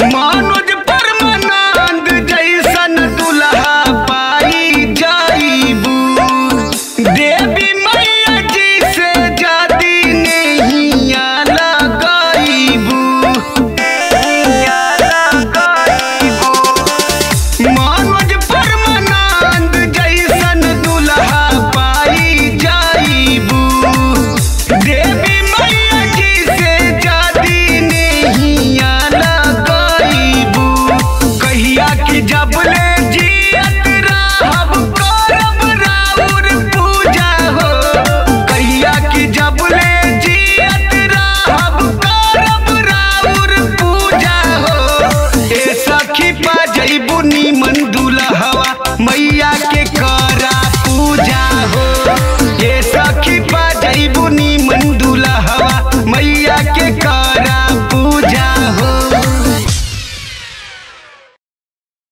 मनोज परमानंद जैसन दुल्हा पाई जाइबू देवी मैया जी से जादी नैया लगाइबू नैया लगाइबू मनोज परमानंद जैसन दुल्हा पाई जाइबू देवी मैया जी से जादी नैया लगाइबू कहिया कि जबले जियत रहब करब राउर पूजा हो कहिया कि जबले जियत रहब करब राउर पूजा हो ए सखी पा जइबू नीम